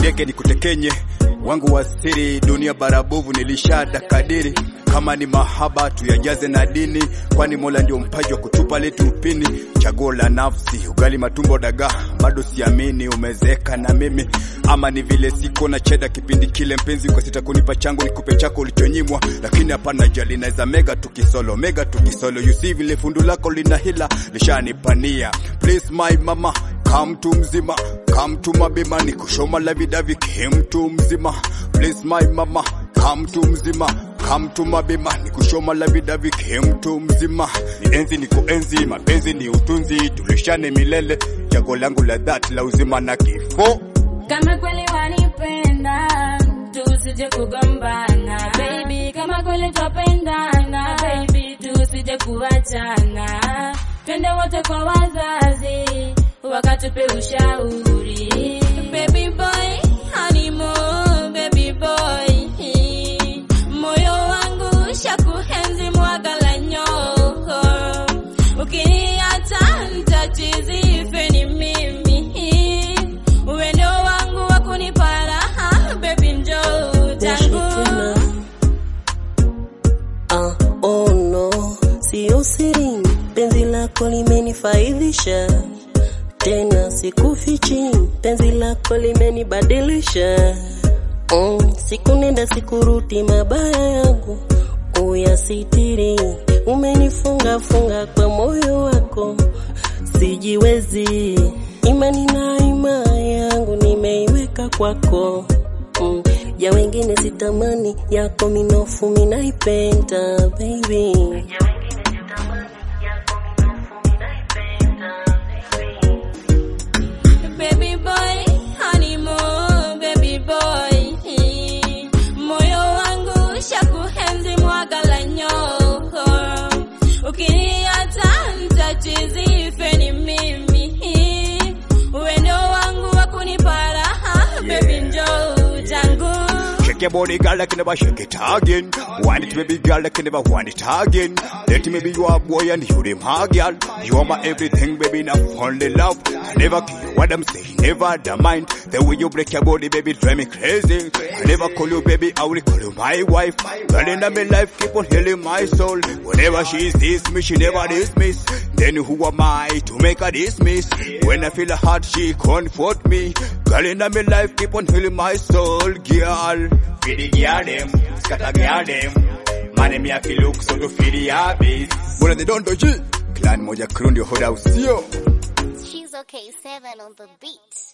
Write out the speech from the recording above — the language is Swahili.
niteke nikutekenye wangu wa siri, dunia barabovu nilishada kadiri. Kama ni mahaba tuyajaze na dini, kwani Mola ndio mpaji wa kutupa letu upini. Chaguo la nafsi, ugali matumbo dagaa, bado siamini umezeka na mimi, ama ni vile siko na cheda kipindi kile. Mpenzi kwa sita kunipa changu nikupe chako ulichonyimwa, lakini hapana jali, naweza mega tukisolo, mega tukisolo. You see vile fundu lako lina hila lishanipania. Please my mama Come to mzima, come to mabima, ni kushoma la vidavi came to mzima. Please my mama, come to mzima, come to mabima, ni kushoma la vidavi came to mzima. Ni enzi ni kuenzi, mapenzi ni utunzi, tulishane milele, chago langu la dhati la uzima na kifo. Kama kweli wanipenda, tusije kugombana baby. Kama kweli twapendana baby, tusije kuachana. Twende wote kwa wazazi, wakatupe ushauri. Baby boy, honeymoon, baby boy. Moyo wangu shakuhenzi mwaga la nyoko. Ukiniacha nitachizi feni mimi. Uwendo wangu wa kunipa raha, baby njoo tangu. Ah, oh no, sio siri, penzi lako limenifaidhisha tena, sikufichi, penzi lako limenibadilisha. Mm, siku nenda sikurudi, mabaya yangu uyasitiri, umenifunga funga kwa moyo wako, sijiwezi, imani na ima yangu nimeiweka kwako mm. Ya wengine sitamani, yako minofu minaipenda baby. Baby boy, honeymoon, baby boy. Moyo wangu shakuhenzi mwaga la nyoko. Ukiniacha nitachizi feni mimi. Uwendo wangu wa kunipa raha, baby njoo tangu. Shake your body, girl, like you never shake it again. Want it, baby girl, like you never want it again. Let me be your boy and you them hard, girl. You are my everything, baby, now only love. I never care what I'm saying, never the mind. The way you break your body, baby, drive me crazy. I never call you, baby, I will call you my wife. Girl, in my life, keep on healing my soul. Whenever she sees me, she never dismiss. Then who am I to make her dismiss? When I feel hard, she comfort me. Girl, in my life, keep on healing my soul, girl. Feed the girl them, scatter girl them. Man, me a feel look so to feed the habits. Bora they don't do G. Clan moja crew ndio hoda usio. She's okay, seven on the beat.